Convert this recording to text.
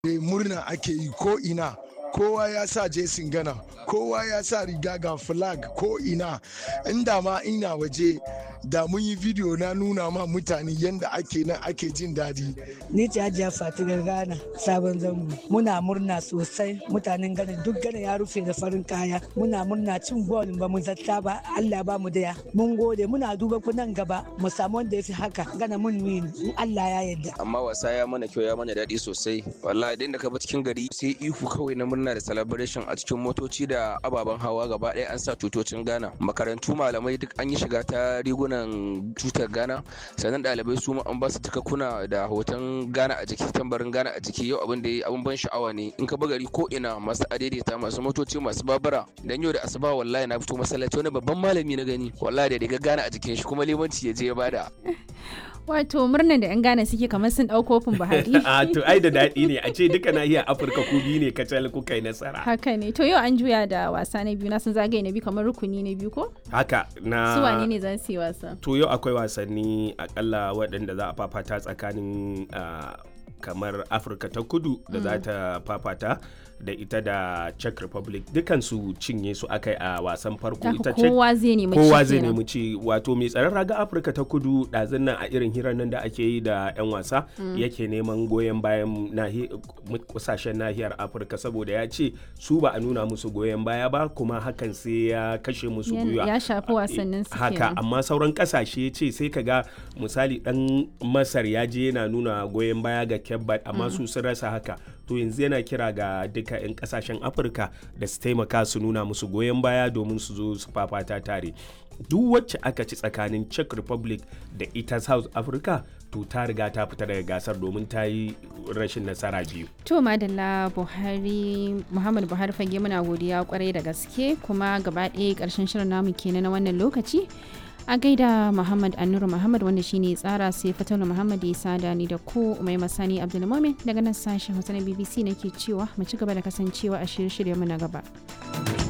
murna ake yi ko ina kowa ya sa jesin gana kowa ya sa riga ga flag ko ina inda ma ina waje da mun yi video na nuna ma mutane yadda ake nan ake jin daɗi. Ni ce Hajiya Fatigar Ghana sabon zango. Muna murna sosai mutanen Ghana duk Ghana ya rufe da farin kaya. Muna murna cin gol ba mu zata ba Allah ba mu daya. Mun gode muna duba ku nan gaba mu samu wanda ya fi haka Ghana mun win in Allah ya yarda. Amma wasa ya mana kyau ya mana daɗi sosai. Wallahi idan da ka bi cikin gari sai ihu kawai na murna da celebration a cikin motoci da ababen hawa gaba ɗaya an sa tutocin Ghana. Makarantu malamai duk an yi shiga ta riguna rigunan tutar Ghana sannan ɗalibai su ma an ba su takakkuna da hoton Ghana a jiki tambarin Ghana a jiki yau abin da yi abin ban sha'awa ne in ka gari ko ina masu adaidaita masu motoci masu babura dan yau da asuba wallahi na fito masallaci wani babban malami na gani wallahi da riga Ghana a jikin shi kuma limanci ya je ya bada Wato murnan da 'yan Ghana suke kamar sun ɗau kofin Buhari. a to ai da daɗi ne a ce duka nahiyar Afirka ku biyu ne kacal kuka yi nasara. Haka ne. To yau an juya da wasa na biyu na sun zagaye na biyu kamar rukuni na biyu ko? Haka na Su wane ne za su yi wasa? To yau akwai wasanni akalla waɗanda za a fafata tsakanin kamar Afirka ta kudu da za ta fafata da ita da Czech Republic dukansu cinye su akai a wasan farko ita ce kowa zai nemi kowa zai nemi ci wato mai tsaron raga Afirka ta kudu ɗazun nan a irin hirar nan da ake yi da 'yan wasa yake neman goyon bayan kusashen nahiyar Afirka saboda ya ce su ba a nuna musu goyon baya ba kuma hakan sai ya kashe musu gwiwa ya shafi wasannin su haka amma sauran kasashe ce sai ka ga misali dan Masar ya je yana nuna goyon baya ga Kebbat amma su sun rasa haka to yanzu yana kira ga duka 'yan kasashen afirka da su taimaka su nuna musu goyon baya domin su zo su fafata tare duk wacce aka ci tsakanin czech republic da ita south africa to ta riga ta fita daga gasar domin ta yi rashin nasara biyu to madalla buhari muhammad buhari fage muna godiya kwarai da gaske kuma gaba ɗaya ƙarshen shirin namu kenan na wannan lokaci a gaida muhammad annuru muhammad wanda shine tsara sai fatalu muhammad ya sada ni da ku mai masani abdulmumin daga nan sashen hausa na bbc nake cewa mu ci gaba da kasancewa a shirye-shirye mu na gaba.